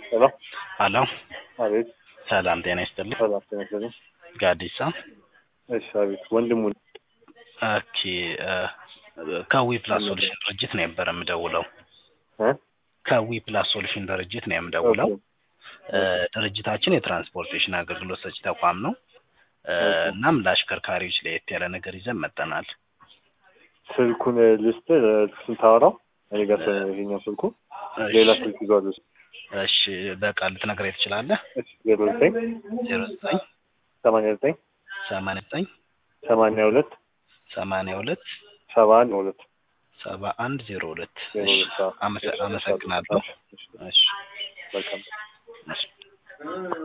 ሄሎ ሀሎ አቤት ሰላም ጤና ይስጥልኝ ሰላም ጤና ይስጥልኝ ጋዲሳ እሺ አቤት ወንድሙ ኦኬ ከዊ ፕላስ ሶሉሽን ድርጅት ነው የነበረ የምደውለው እ ከዊ ፕላስ ሶሉሽን ድርጅት ነው የምደውለው ድርጅታችን የትራንስፖርቴሽን አገልግሎት ሰጪ ተቋም ነው እናም ለአሽከርካሪዎች ለየት ያለ ነገር ይዘን መጠናል ስልኩን ልስጥ ስንታወራው እኔ ጋር ይሄኛው ስልኩ ሌላ ስልክ ይዟል እሱ እሺ በቃ ልትነግረኝ ትችላለህ እሺ ዜሮ ዘጠኝ ዜሮ ዘጠኝ ሰማንያ ዘጠኝ ሰማንያ ዘጠኝ ሰማንያ ሁለት ሰማንያ ሁለት ሰባ አንድ ሁለት ሰባ አንድ ዜሮ ሁለት ዜሮ እሺ ሁለት አዎ። አመሰ- አመሰግናለሁ እሺ፣ እሺ መልካም እሺ